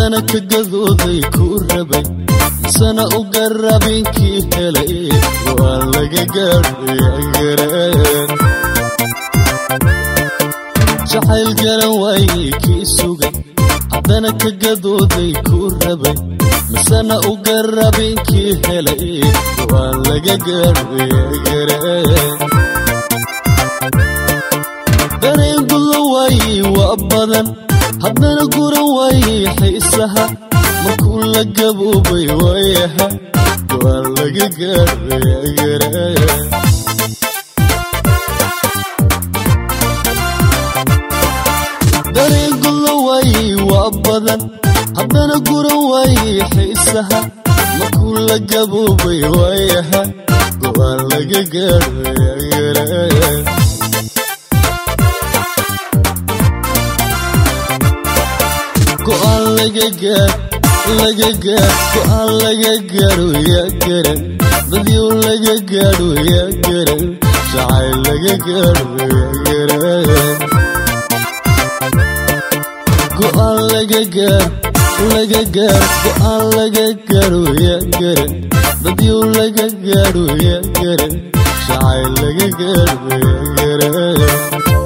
haddana ka gadooday kuu rabay misana u garabinkii helay go'aan laga gaadhayagareen jacayl garan waayey kii sugay haddana ka gadooday kuu rabay misana u garabinkii helay go'aan laga gaadhayagareen dareen gulla waayey waa badan haddana guran waayey xiisaha markuu la gaboobay waayaha go'aan laga gaadhayagareen dareen gulla waayey waa badan haddana guran waayey xiisaha markuu la gaboobay waayaha go'aan laga gaadhayagareen go'aan laga gaar laga gaar go'aan laga gaadho yaa garan dadyow laga gaadho yaa garan jacayl laga gaadho yaa garan go'aan laga gaar laga gaar go'aan laga gaadho yaa garan dadyow laga gaadho yaa garan jacayl laga gaadho yaa garan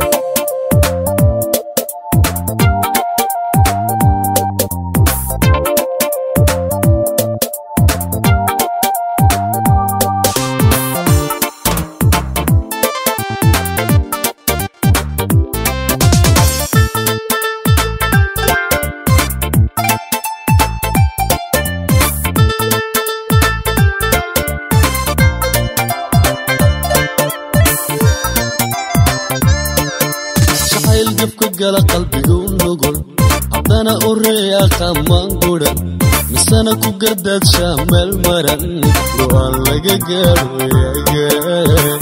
jacayl gabka gala qalbigu nugul haddana u reeya qamaan gudan misana ku gardaadshaa meel maran go'aan laga gaadho yagareen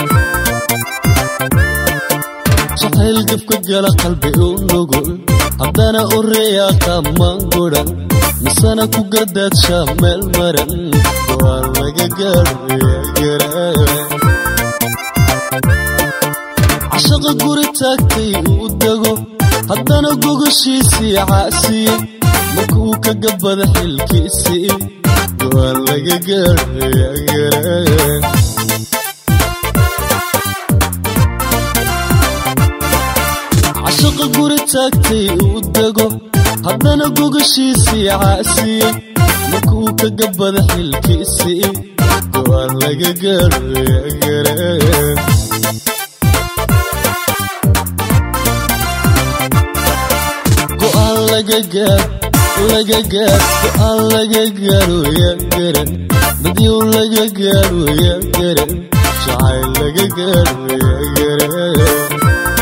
jacayl gabka gala qalbigu nugul haddana u reeya qamaan gudan misana ku gardaadshaa meel maran go'aan laga gaadho yagareen cashaqa guri taagtay uu dego haddana gogoshiisii caasiyey markuu ka gabada xilkiisii go'aan laga gaadhayagareen cashaqa guri taagtay uu dego haddana gogoshiisii caasiyey markuu ka gabada xilkiisii go'aan laga gaadhayagareen go'aan laga gaar laga gaar go'aan laga gaadho yaa garan dadyow laga gaadho yaa garan jacayl laga gaadho yaa garan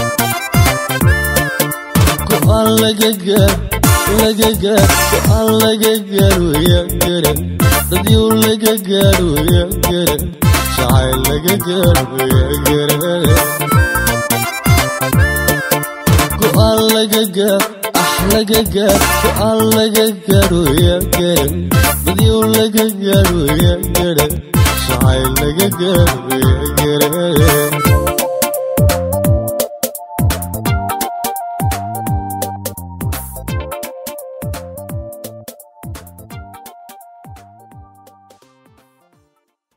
go'aan laga gaar laga gaar go'aan laga gaadho yaa garan dadyow laga gaadho yaa garan jacayl laga gaadho yaa garan go'aan laga gaar ah laga gaar go'aan laga gaadho yaa garan dadyow laga gaadho yaa garan jacayl laga gaadho yaa garan